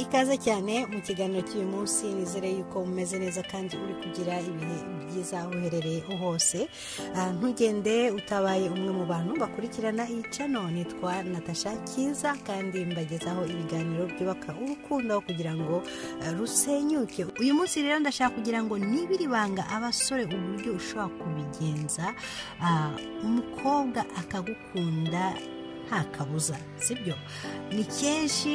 ikaze cyane mu kiganiro cy'uyu munsi nizere yuko umeze neza kandi uri kugira ibihe byiza aho uherereye hose ntugende utabaye umwe mu bantu bakurikirana iyi cano nitwa natasha cyiza kandi mbagezaho ibiganiro byubaka urukundo kugira ngo rusenyuke uyu munsi rero ndashaka kugira ngo nibiri banga abasore uburyo ushobora kubigenza umukobwa akagukunda nta kabuza sibyo ni kenshi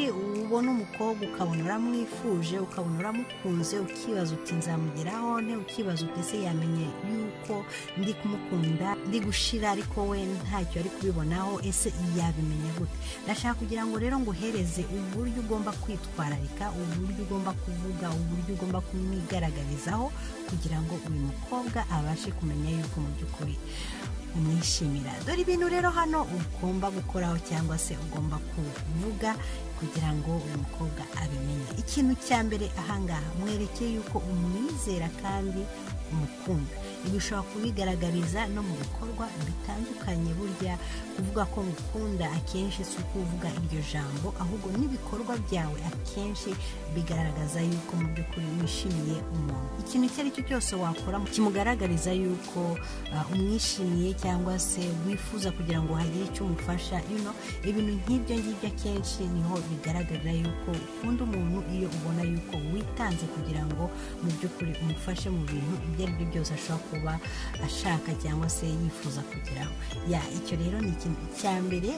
ubona umukobwa ukabona uramwifuje ukabona uramukunze ukibaza uti nzamugeraho nte ukibaza uti ese yamenye yuko ndi kumukunda ndi gushira ariko we ntacyo ari kubibonaho ese yabimenya gute ndashaka kugira ngo rero nguhereze uburyo ugomba kwitwararika uburyo ugomba kuvuga uburyo ugomba kumwigaragarizaho kugira ngo uyu mukobwa abashe kumenya yuko mu by'ukuri umwishimira dore ibintu rero hano ugomba gukoraho cyangwa se ugomba kuvuga kugira ngo uyu mukobwa abimenye ikintu cya mbere ahangaha mwereke yuko umwizera kandi umukunda ibi ushobora kubigaragariza no mu bikorwa bitandukanye burya kuvuga ko mukunda akenshi si ukuvuga iryo jambo ahubwo n'ibikorwa byawe akenshi bigaragaza yuko mu by'ukuri wishimiye umuntu ikintu icyo ari cyo cyose wakora kimugaragariza yuko uh, umwishimiye cyangwa se wifuza kugira ngo hagire icyo umufasha ino ibintu nk'ibyo ngibyo akenshi niho bigaragarira yuko ukunda umuntu iyo ubona yuko witanze kugira ngo mu by'ukuri umufashe mu bintu ibyo ari byo byose ashobora kuba ashaka cyangwa se yifuza kugeraho ya icyo rero ni ikintu cya mbere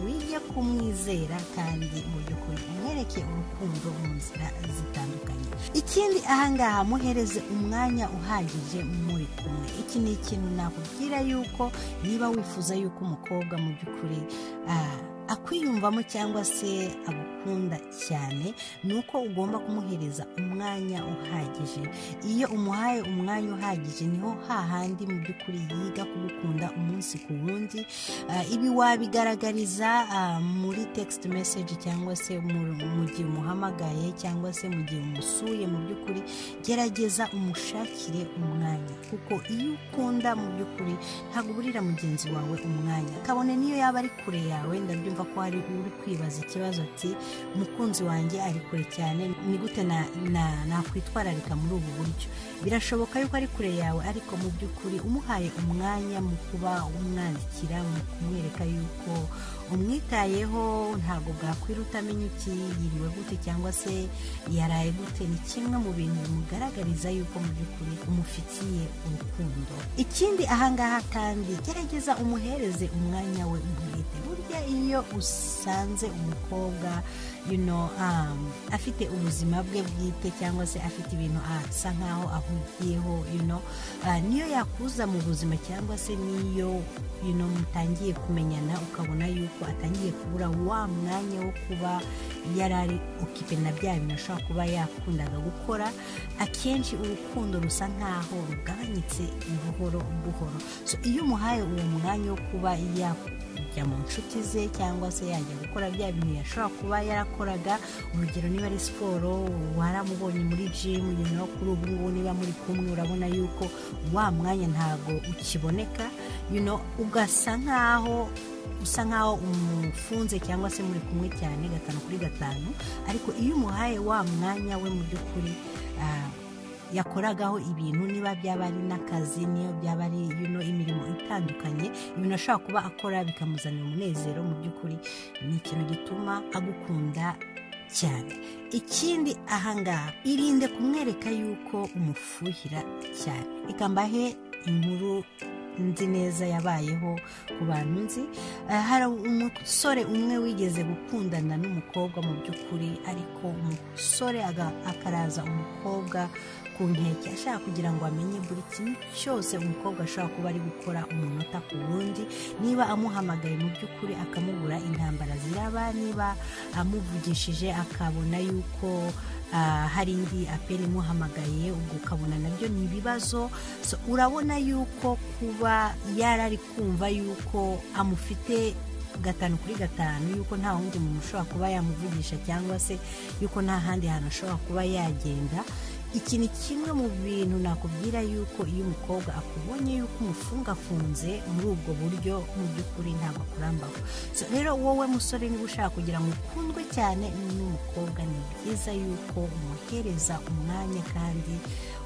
wige kumwizera kandi mu by'ukuri umwereke urukundo mu nzira zitandukanye ikindi ahangaha muhereze umwanya uhagije muri kumwe iki ni ikintu nakubwira yuko niba wifuza yuko umukobwa mu by'ukuri akwiyumvamo cyangwa se agukunda cyane ni uko ugomba kumuhereza umwanya uhagije iyo umuhaye umwanya uhagije niho hahandi mu by'ukuri yiga kugukunda umunsi ku wundi ibi wabigaragariza muri tegisiti meseji cyangwa se mu gihe umuhamagaye cyangwa se mu gihe umusuye mu by'ukuri gerageza umushakire umwanya kuko iyo ukunda mu by'ukuri ntabwo uburira mugenzi wawe umwanya kabone niyo yaba ari kure yawe ndabyo mva ko hari uri kwibaza ikibazo ati umukunzi wanjye ari kure cyane ni gute nakwitwararika muri ubu buryo birashoboka yuko ari kure yawe ariko mu by'ukuri umuhaye umwanya mu kuba umwandikira mu kumwereka yuko umwitayeho ntabwo bwakwiruta amenya uti yiriwe gute cyangwa se yaraye gute ni kimwe mu bintu bimugaragariza yuko mu by'ukuri umufitiye urukundo ikindi ahangaha kandi gerageza umuhereze umwanya we umwite burya iyo usanze umukobwa you know, um, afite ubuzima bwe bwite cyangwa se afite ibintu asa nk'aho ahugiyeho you know, uh, niyo yakuza mu buzima cyangwa se niyo you know, mutangiye kumenyana ukabona yuko atangiye kubura wa mwanya wo kuba yari ari ukipe na bya bintu ashobora kuba yakundaga gukora akenshi urukundo rusa nk'aho rugabanyitse buhoro buhoro so iyo umuhaye uwo mwanya wo kuba yakunda kujya mu nshuti ze cyangwa se yajya gukora bya bintu yashobora kuba yarakoraga urugero niba ari siporo waramubonye muri jimu nyuma kuri ubu ngubu niba muri kumwe urabona yuko wa mwanya ntabwo ukiboneka ugasa nk'aho usa nk'aho umufunze cyangwa se muri kumwe cyane gatanu kuri gatanu ariko iyo umuhaye wa mwanya we mu by'ukuri yakoragaho ibintu niba byaba ari n'akazi niyo byaba ari yuno imirimo itandukanye ibintu ashobora kuba akora bikamuzanira umunezero mu by'ukuri ni ikintu gituma agukunda cyane ikindi ahangaha irinde kumwereka yuko umufuhira cyane reka mbahe inkuru nzi neza yabayeho ku bantu nzi hari umusore umwe wigeze gukundana n'umukobwa mu by'ukuri ariko umusore akaraza umukobwa ku nkeke ashaka kugira ngo amenye buri kintu cyose umukobwa ashobora kuba ari gukora umunota ku wundi niba amuhamagaye mu by'ukuri akamubura intambara ziraba niba amuvugishije akabona yuko hari indi aperi imuhamagaye ubwo ukabona nabyo ni ibibazo urabona yuko kuba yarari kumva yuko amufite gatanu kuri gatanu yuko nta wundi muntu ushobora kuba yamuvugisha cyangwa se yuko nta handi hantu ashobora kuba yagenda iki ni kimwe mu bintu nakubwira yuko iyo umukobwa akubonye yuko umufungafunze muri ubwo buryo mu by'ukuri ntabwo akurambaho rero wowe musore niba ushaka kugira ngo ukundwe cyane n'umukobwa ni byiza yuko umuhereza umwanya kandi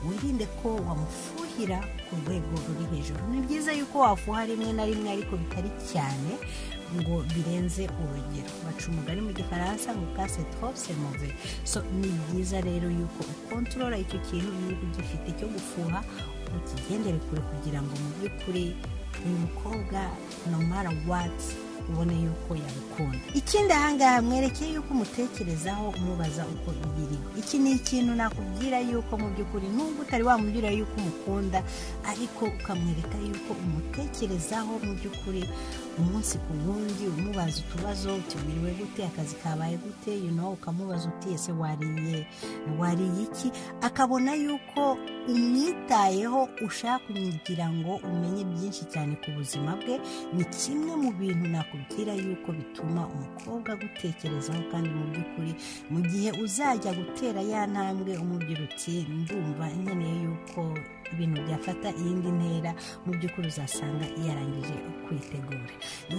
wirinde ko wamufuhira ku rwego ruri hejuru ni byiza yuko wafuha rimwe na rimwe ariko bitari cyane ngo birenze urugero baca umugani mu gifaransa ngo kase se move so ni byiza rero yuko ukontorora icyo kintu niba ugifite cyo gufuha ukigendere kure kugira ngo mu by'ukuri uyu mukobwa nomara wati ubone yuko yabikunda ikindi ahangaha mwerekeye yuko umutekerezaho umubaza uko biriwe iki ni ikintu nakubwira yuko mu by'ukuri nubwo utari wamubwira yuko umukunda ariko ukamwereka yuko umutekerezaho mu by'ukuri umunsi ku wundi umubaza utubazo tubiriwe gute akazi kabaye gute you know, ukamubaza uti ese wariye wariye iki akabona yuko umwitayeho ushaka kugira ngo umenye byinshi cyane ku buzima bwe ni kimwe mu bintu nakubwira yuko bituma umukobwa agutekerezaho kandi mu by'ukuri mu gihe uzajya gutera ya ntambwe umubwira uti ndumva nkeneye yuko ibintu byafata iyindi ntera mu by'ukuri uzasanga yarangije kwitegura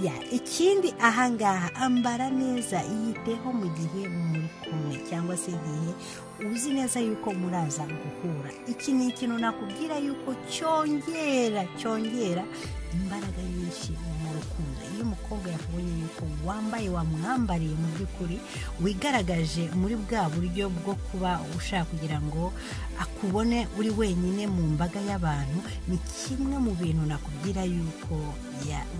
ya ikindi ahangaha ambara neza yiteho mu gihe muri kumwe cyangwa se igihe uzi neza yuko muraza guhura iki ni ikintu nakubwira yuko cyongera cyongera imbaraga nyinshi mu rukundo iyo umukobwa yakubonye yuko wambaye wamwambariye mu by'ukuri wigaragaje muri bwa buryo bwo kuba ushaka kugira ngo akubone uri wenyine mu mbaga y'abantu ni kimwe mu bintu nakubwira yuko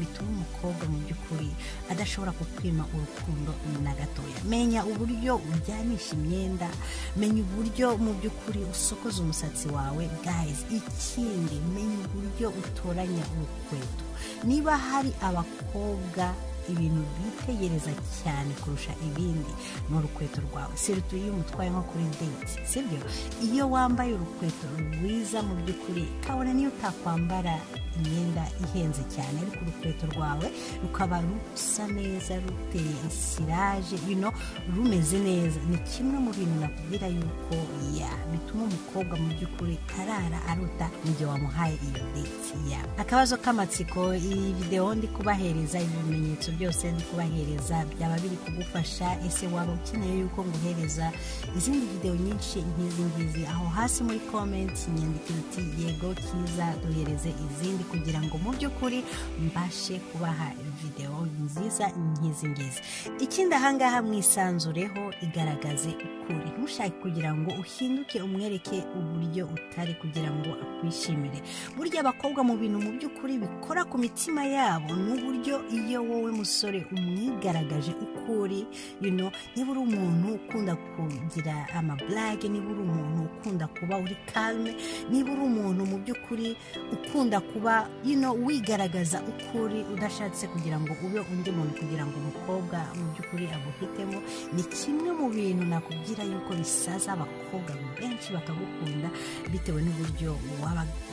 bituma umukobwa mu by'ukuri adashobora kukwima urukundo na gatoya menya uburyo ujyanisha imyenda menya uburyo mu by'ukuri usokoza umusatsi wawe gayizi ikindi menya uburyo utoranya urukweto niba hari abakobwa ibintu bitegereza cyane kurusha ibindi ni urukweto rwawe sirutu iyo umutwaye nko kuri date sibyo iyo wambaye urukweto rwiza mu by'ukuri kabone niyo utakwambara imyenda ihenze cyane ariko urukweto rwawe rukaba rusa neza ruteye isiraje bino rumeze neza ni kimwe mu bintu nakubwira yuko ya bituma umukobwa mu by'ukuri arara aruta mu gihe wamuhaye iyo date ya akabazo k'amatsiko iyi videwo ndi kubahereza ibimenyetso byose ndi kubahereza byaba biri kugufasha ese waba ukeneye yuko nguhereza izindi videwo nyinshi nk'izi ngizi aho hasi muri komenti nyandikira uti yego cyiza duhereze izindi kugira ngo mu by'ukuri mbashe kubaha videwo nziza nk'izi ngizi ikindi ahangaha mwisanzureho igaragaze ukuri ntushake kugira ngo uhinduke umwereke uburyo utari kugira ngo akwishimire burya abakobwa mu bintu mu by'ukuri bikora ku mitima yabo ni uburyo iyo wowe musore umwigaragaje uko uri you know, niba uri umuntu ukunda kugira amaburage niba uri umuntu ukunda kuba uri kalme niba uri umuntu mu by'ukuri ukunda kuba you know, wigaragaza uko uri udashatse kugira ngo ube undi muntu kugira ngo umukobwa mu by'ukuri aguhitemo ni kimwe mu bintu nakubwira yuko bisaza abakobwa benshi bakagukunda bitewe n'uburyo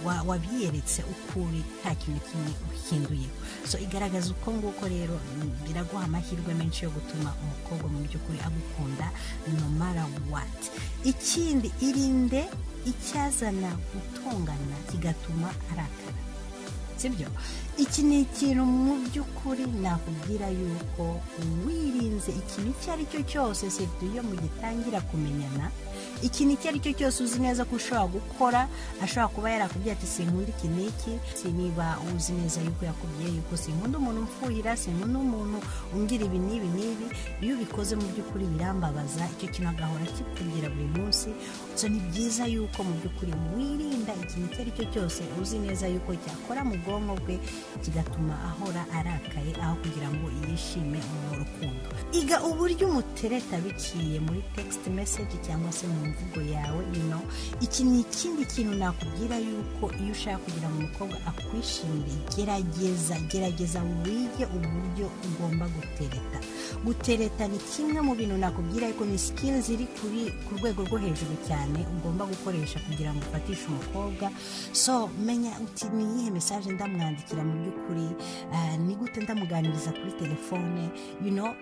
wabiyeretse uko uri nta kintu kimwe uhinduyeho so igaragaza uko nguko rero biraguha amahirwe menshi yo gutuma umukobwa mu by'ukuri agukunda no mara wati ikindi irinde icyazana gutongana kigatuma arakara sibyo iki ni ikintu mu by'ukuri nakubwira yuko wirinze ikintu icyo ari cyo cyose sida iyo mugitangira kumenyana ikintu icyo ari cyo cyose uzi neza ko ushobora gukora ashobora kuba yarakubwiye ati sinkunda iki n'iki niba uzi neza yuko yakubwiye yuko sinkunda umuntu upfuyira sinkunda umuntu ungira ibi n'ibi n'ibi iyo ubikoze mu by'ukuri birambabaza icyo kintu agahora kikubwira buri munsi gusa ni byiza yuko mu by'ukuri wirinda ikintu icyo ari cyo cyose uzi neza yuko cyakora mu bwonko bwe kigatuma ahora arakaye aho kugira ngo yishime mu rukundo iga uburyo umutereta biciye muri tegisiti meseji cyangwa se mu mvugo yawe ino iki ni ikindi kintu nakubwira yuko iyo ushaka kugira ngo umukobwa akwishimire gerageza gerageza wige uburyo ugomba gutereta gutereta ni kimwe mu bintu nakubwira yuko ni sikili ziri ku rwego rwo hejuru cyane ugomba gukoresha kugira ngo ufatishe umukobwa so menya uti ni iyihe mesaje ndamwandikira mu by'ukuri ni gute ndamuganiriza kuri telefone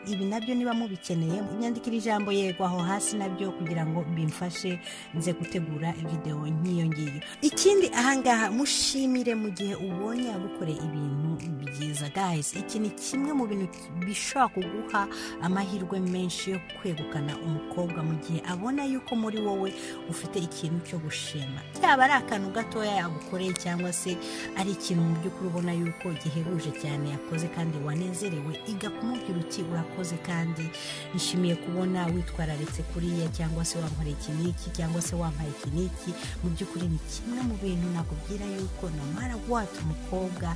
ibi nabyo niba mubikeneye nyandikira ijambo yego aho hasi nabyo kugira ngo bimve mudufashe nze gutegura videwo nk'iyo ngiyo ikindi ahangaha mushimire mu gihe ubonye agukoreye ibintu byiza guys iki ni kimwe mu bintu bishobora kuguha amahirwe menshi yo kwegukana umukobwa mu gihe abona yuko muri wowe ufite ikintu cyo gushima byaba ari akantu gatoya yagukoreye cyangwa se ari ikintu mu by'ukuri ubona yuko gihebuje cyane yakoze kandi wanezerewe iga kumubwira uti urakoze kandi nishimiye kubona witwararitse kuriya cyangwa se wampaye iki n'iki cyangwa se wampaye iki n'iki mu by'ukuri ni kimwe mu bintu nakubwira yuko namara wata umukobwa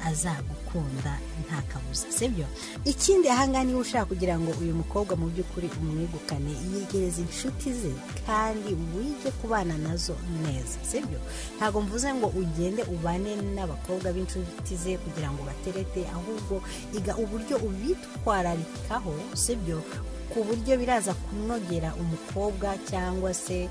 azagukunda nta kabuza sibyo ikindi ahangaha niba ushaka kugira ngo uyu mukobwa mu by'ukuri umwegukane yegereza inshuti ze kandi wige kubana nazo neza sibyo ntabwo mvuze ngo ugende ubane n'abakobwa b'inshuti ze kugira ngo baterete ahubwo iga uburyo ubitwararikaho sibyo ku buryo biraza kunogera umukobwa cyangwa se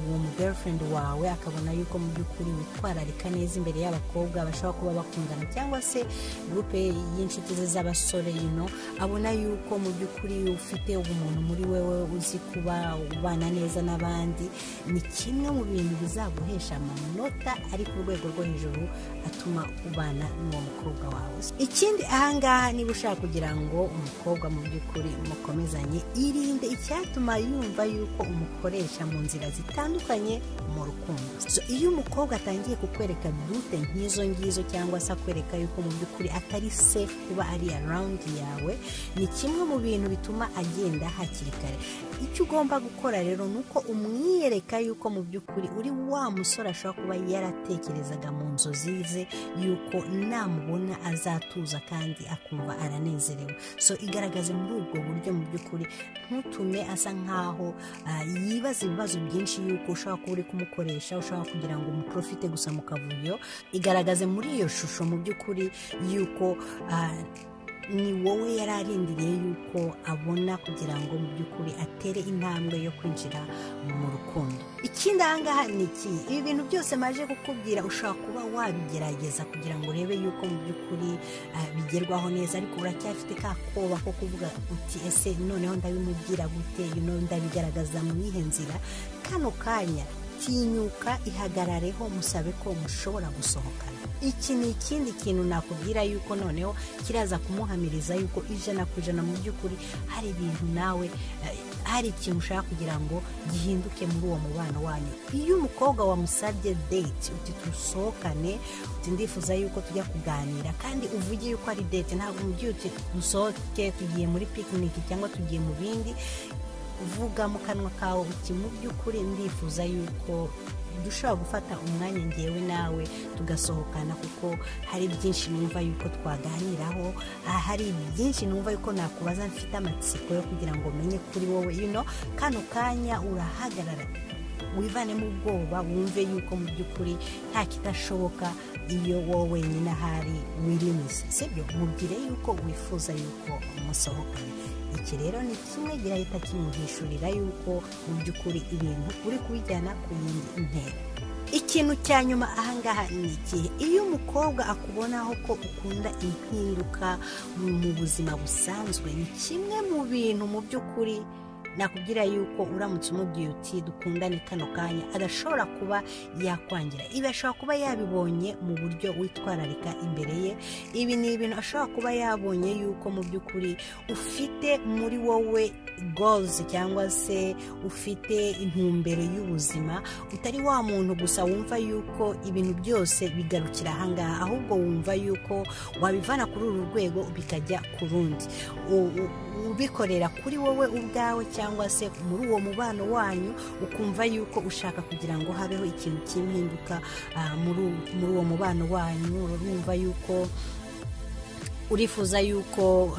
uwo mu girlfriend wawe akabona yuko mu by'ukuri witwararika neza imbere y'abakobwa bashobora kuba bakundana cyangwa se gurupe y'inshuti ze z'abasore ino abona yuko mu by'ukuri ufite ubumuntu muri wewe uzi kuba ubana neza n'abandi ni kimwe mu bintu bizaguhesha amanota ari ku rwego rwo hejuru atuma ubana n'uwo mukobwa wawe ikindi ahangaha niba ushaka kugira ngo umukobwa mu by'ukuri mukomezanye irinde icyatuma yumva yuko umukoresha mu nzira zitandukanye mu rukundo iyo umukobwa atangiye kukwereka bute nk'izo ngizo cyangwa se akwereka yuko mu by'ukuri atari safe kuba ari arawundi yawe ni kimwe mu bintu bituma agenda hakiri kare icyo ugomba gukora rero ni uko umwiyereka yuko mu by'ukuri uri wa musore ashobora kuba yaratekerezaga mu nzozi ze yuko namubona azatuza kandi akumva aranezerewe so igaragaze muri ubwo buryo mu by'ukuri ntutume asa nkaho yibaza ibibazo byinshi yuko ushobora kuba uri kumukoresha ushobora kugira ngo umuprofite gusa mu kavuyo igaragaze muri iyo shusho mu by'ukuri yuko ni wowe yari arindiriye yuko abona kugira ngo mu by'ukuri atere intambwe yo kwinjira mu rukundo ikindi ahangaha ni iki ibi bintu byose maje kukubwira ushobora kuba wabigerageza kugira ngo urebe yuko mu by'ukuri bigerwaho neza ariko uracyafite ka koba ko kuvuga uti ese noneho ndabimubwira gute ndabigaragaza mu iyihe nzira kano kanya tinyuka ihagarareho musabe ko mushobora gusohokana iki ni ikindi kintu nakubwira yuko noneho kiraza kumuhamiriza yuko ijana ku ijana mu by'ukuri hari ibintu nawe hari ikintu ushaka kugira ngo gihinduke muri uwo mubano wanyu iyo umukobwa wamusabye date uti dusohokane uti ndifuza yuko tujya kuganira kandi uvuge yuko ari date ntabwo umubyeyi uti dusohoke tugiye muri pikiniki cyangwa tugiye mu bindi uvuga mu kanwa kawe uti mu by'ukuri ndifuza yuko dushobora gufata umwanya ngewe nawe tugasohokana kuko hari byinshi numva yuko twaganiraho hari byinshi numva yuko nakubaza mfite amatsiko yo kugira ngo menye kuri wowe ino kano kanya urahagarara wivane mu bwoba wumve yuko mu by'ukuri nta kidashoboka iyo wowe wenyine ahari wirimiza sibyo mubwire yuko wifuza yuko musohokana iki rero ni kimwe gihita kimuhishurira yuko mu by'ukuri ibintu uri kubijyana ku yindi ntera ikintu cya nyuma ahangaha ni ikihe iyo umukobwa akubonaho ko ukunda impinduka mu buzima busanzwe ni kimwe mu bintu mu by'ukuri nakubwira yuko uramutse umubwiye uti dukundane kano kanya adashobora kuba yakwangira ibi ashobora kuba yabibonye mu buryo witwararika imbere ye ibi ni ibintu ashobora kuba yabonye yuko mu by'ukuri ufite muri wowe gozi cyangwa se ufite intumbero y'ubuzima utari wa muntu gusa wumva yuko ibintu byose bigarukira ahangaha ahubwo wumva yuko wabivana kuri uru rwego bikajya ku rundi ubikorera kuri wowe ubwawe cyangwa se muri uwo mubano wanyu ukumva yuko ushaka kugira ngo habeho ikintu cy'impinduka muri uwo mubano wanyu urumva yuko urifuza yuko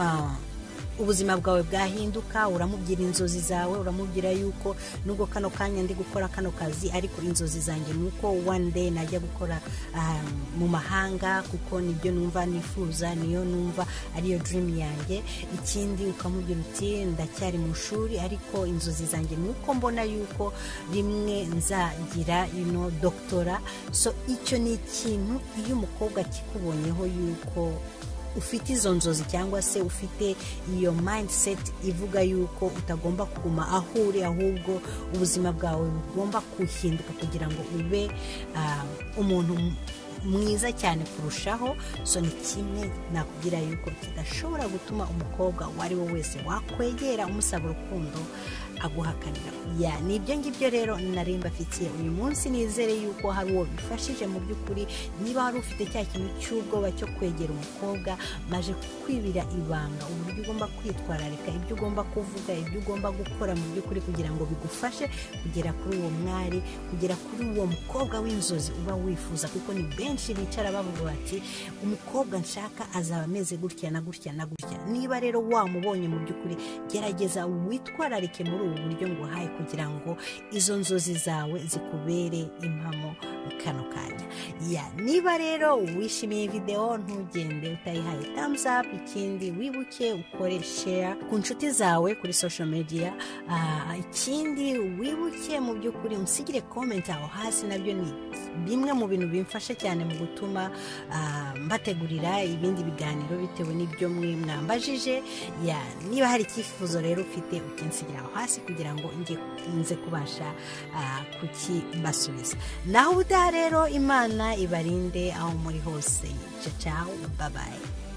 ubuzima bwawe bwahinduka uramubwira inzozi zawe uramubwira yuko nubwo kano kanya ndi gukora kano kazi ariko inzozi zanjye ni uko one day najya gukora mu mahanga kuko nibyo numva nifuza niyo numva ariyo dream yanjye ikindi ukamubwira uti ndacyari mu ishuri ariko inzozi zanjye ni uko mbona yuko rimwe nzagira ino dogitora so icyo ni ikintu iyo umukobwa kikubonyeho yuko ufite izo nzozi cyangwa se ufite iyo mindset ivuga yuko utagomba kuguma aho uri ahubwo ubuzima bwawe bugomba guhinduka kugira ngo ube ah, umuntu mwiza cyane kurushaho so ni kimwe nakugira yuko kidashobora gutuma umukobwa uwo ari we wese wakwegera umusaba urukundo aguhakanira ya ni ibyo ngibyo rero nari mbafitiye uyu munsi nizere yuko hari uwo bifashije mu by'ukuri niba wari ufite cya kintu cy'ubwoba cyo kwegera umukobwa maje kwibira ibanga uburyo ugomba kwitwararika ibyo ugomba kuvuga ibyo ugomba gukora mu by'ukuri kugira ngo bigufashe kugera kuri uwo mwari kugera kuri uwo mukobwa w'inzozi uba wifuza kuko ni benshi bicara bavuga bati umukobwa nshaka azaba ameze gutya na gutya na gutya niba rero wamubonye mu by'ukuri gerageza witwararike muri ubu buryo nguhaye kugira ngo izo nzozi zawe zikubere impamo mu kano kanya ya niba rero wishimiye videwo ntugende utayihaye thumbs up ikindi wibuke ukore share ku nshuti zawe kuri social media Ah, ikindi wibuke mu by'ukuri usigire comment aho hasi nabyo ni bimwe mu bintu bimfasha cyane mu gutuma ah, mbategurira ibindi biganiro bitewe n'ibyo mwe mwambajije ya niba hari icyifuzo rero ufite ukinsigira aho hasi kugira ngo nge nze kubasha ah, kukibasubiza naho ubutaha rero imana ibarinde aho muri hose ciao ciao babaye